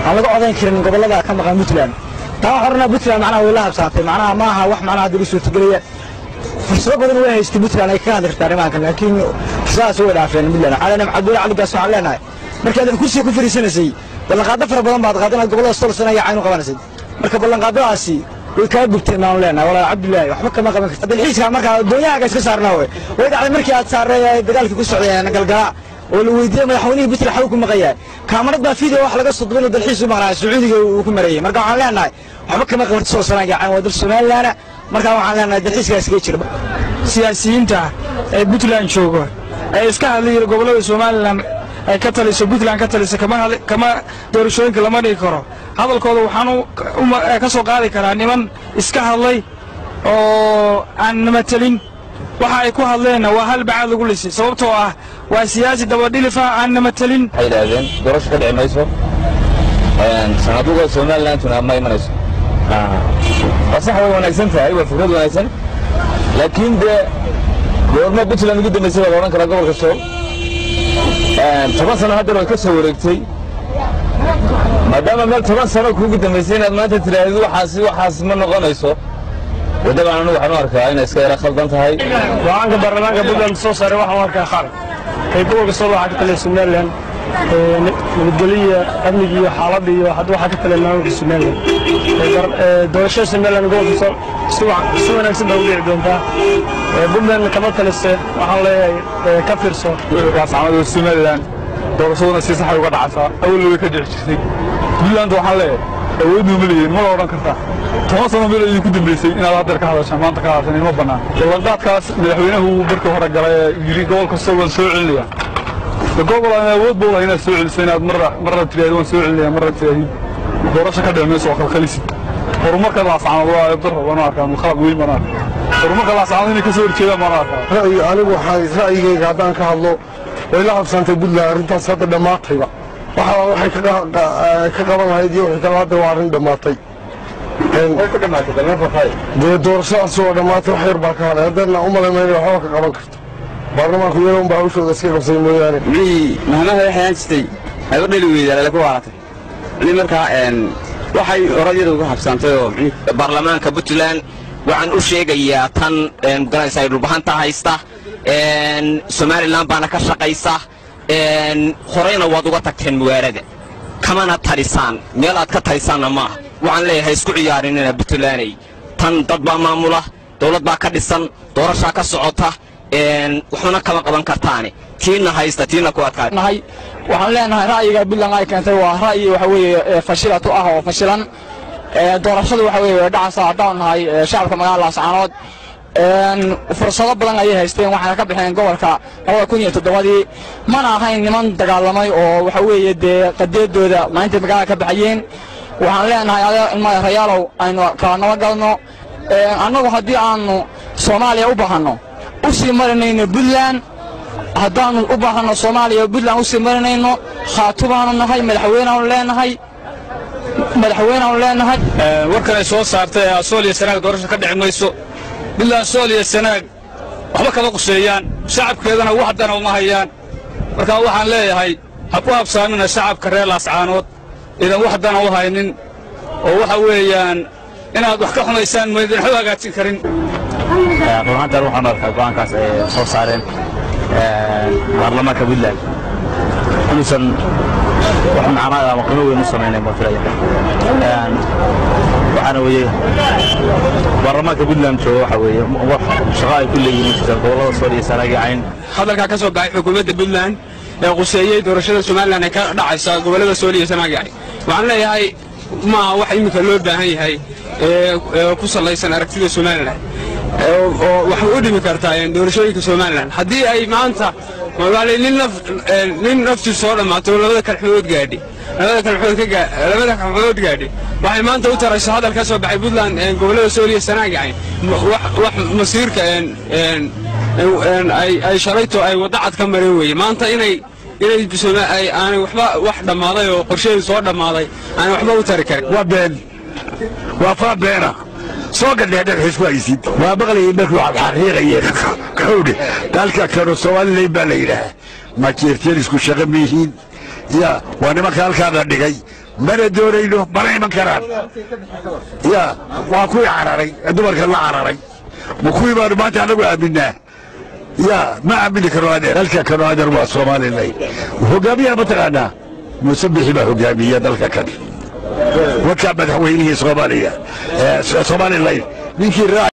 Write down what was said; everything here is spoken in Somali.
aan laga odayn karin gobollada ka maqan puntland taa waxaan odhanaa puntland macnaha way la habsaantay macnaha ma aha wax macnaha hadda u suurtagelaya fursado badan way haystay puntland ay ka hadli kartaa arrimahankan laakiin fursadahaas way dhaafeen puntland waxaa leenahay cabdulla caligaas waxaan leenahay markii aad kursiga ku fariisanaysay ballanqaado fara badan baad qaaday inaad gobollada solsana iyo cayn u qabanaysay marka ballanqaadadaasi way kaa gubteen baan leenahay walaal cabdullaahi waxba kama qaban karta dalxiiska markaa doonyahaaga iska saarnaa wey way dhacday markii aad saarray dagaalkii ku socday galgala oo la weydiiyey madaxweynihii puntland xaw ku maqan yahay kaamarad baa video wax laga soo dubayno dalxiis u maqnaa sacuudiga uu ku marayay marka waxaan leenahay waxba kama qabarta soo sanaa gacan waa dal somalilaana markaa waxaan leenahay dalxiiskaas iska jira siyaasiyiinta ee puntland jooga ee iska hadlayira gobollada somalilan ay ka taliso puntland ka talisa kama doorashooyinka lama dhigi karo hadalkooda waxaan ka soo qaadi karaa niman iska hadlay oo aan namatelin waxa ay ku hadleenna waa hal bacaad lagu lisay sababtoo ah waa siyaasi dabadhilifa aan namatelin waxay yidhaahdeen doorasho ka dhici mayso sanaduga somalilanduna ma imanayso waa sax way wanaagsan tahay waa fikrad wanaagsan laakiin dee goorma puntland ugu dambaysay baa la odhan karaa gobolka sool toban sano haddana way ka soo wareegtay maadaama meel toban sano kuugu dambaysay inaad maanta tidhaahdid waxaasi waxaas ma noqonayso wadabaan anigu waxaan u arkaa inay iska yara khaldan tahay go-aanka baarlamaanka puntland soo saaray waxaan u arkaa khalad ee gobolka sool waxaa ka taliya somalilan nabadgeliya amniga iyo xaaladda iyo hadda waxaa ka taliya maamulka somalilan doorashada somalilan gobolka sool si wanaagsan baa u dhici doontaa puntland kama talise waxaan leeyahay ka fiirso gaascamada somalilan doorashaduna si saxay uga dhacaysaa awalna way ka dhici jirtay puntland waxaan leeyahay awoodnu ma leeyihin ma la odhan kartaa toban sano meel idinku dambaysay inaad haddeer ka hadashaan maanta ka hadashaan ima bannaan ballanqaadkaas madaxweynuhu markii hore galay ee yidhi gobol kasta waan soo celinaya de gobol aan awood buu lahay inaad soo celiso inaad marra marra tiraahdo waan soo celinaya marra tiraahid doorasho ka dhici mayso oo khalkhalisid horumarka laascanood waa ebdaro baan u arkaa khalad weyn baan arkaa horumarka laascanood inay ka soo horjeedaan baan u arkaa ra'yi anigu waxaa ra'yigayga haddaan ka hadlo way la habsantay puntland arrintaas hadda dhammaatayba waxa waxay ka qaban lahayd iyo wixii kale hadda waa arrin dhammaatay dee doorashadaas waa dhammaatay wax yar baa ka hadhay haddana u malamayna waxba ka qaban karto baarlamaanku iyaga unbaa hawshooda iska qabsay mooyaane mixii mahmaha waxay aan jirtay ayba dhali weydaa lala ku waaratay mixii markaa waxay oradyada uga habsaantay oo baarlamaanka puntland waxaan u sheegayaa tan magaranaysa ay dhulbahanta haysta somalilan baana ka shaqaysa horeyna waad uga tagteen magaalada kamana talisaan meel aad ka talisaanna maaha waxaan leeyahay isku ciyaarinina puntlanday tan dad baa maamula dowlad baa ka dhisan doorashaa ka socota waxuna kama qaban kartaane tiina haysta tiina ku adkaa nahay waxaan leenahay ra'yiga puntland ay keentay waa ra'yi waxa weeye fashilatu ah oo fashilan doorashadu waxa weeye way dhacaysaa haddaan nahay shacabka magaalada laascaanood fursado badan ayay haysteen waxayna ka baxeen gobolka labada kun iyo toddobadii mana ahayn niman dagaalamay oo waxa weeye dee qadeedooda maalintai magaalada ka baxayeen waxaan leenahay ada ilmada rayaalow aynu kala nabadgalno annagu haddii aanu soomaaliya u baahanno u sii marinayno puntland haddaannu u baahanno soomaaliya puntland u sii marinayno khaatubaanu nahay madaxweyneaanu leenahay madaxweyneaanu leenahay warkan ay soo saartay sool iyo sanaag doorasho ka dhici mayso puntland sool iyo sanaag waxba kama quseeyaan shacabkeedana wax dana uma hayaan markaa waxaan leeyahay ha ku habsaamina shacabka reer laascaanood idan wax dana u haynin oo waxa weeyaan inaad wax ka xumaysaan maydin waxba hagaajin karin runaantan waxaan arkaa go'aankaas ay soo saareen baarlamaanka puntland inuusan wax macnaa ama qiimo weyn u samaynayn baan filaya waxaana weeye baarlamaanka puntland jooga waxa weeye wax shaqo ay ku leeyihiin jirtaan gobollada sool iyo sanaagi cayn hadalkaa ka soo baxay xukuumadda puntland ee quseeyey doorashada somalilan ee ka dhacaysa gobollada sool iyo sanaagacay waxaan leeyahay maaha wax iminka loo baahan yahay ee ku sallaysan aragtida somalilan oo waxay u dhimi kartaa doorashooyinka somalilan haddii ay maanta nin naftii soo dhammaato labada kalxumood gaadhi labada kalxumood gaadhi waxay maanta u tarayso hadal ka soo baxay puntland gobollada sool iyo sanaagacayn wax masiirka ay shalayto ay wadda cad ka mareen weeye maanta inay inay aanay waxba wax dhammaaday oo qorsheedu soo dhammaaday aanay waxba u tari karin waa been waa faa beena soo gadhee dhagaxiis ku haysid waa maqlayay markuu xaqiiqayeen kowdhe dalka kanu somalilan baa la yidhaah ma jeerteen isku shaqo miyihiin ya waa nimanka halkaana dhigay mana doonayno mana iman karaan ya waa kuwii cararay ee dumarka la cararay ma kuwii baanu maanta anagu aaminaa ya ma aamini karo adeer halka kano adeer waa somalilan hogaamiyaha mataqaanaa muuse bixi baa hogaamiya dalka kan wakaa madaxweynihii soomaaliya somalilan ninkii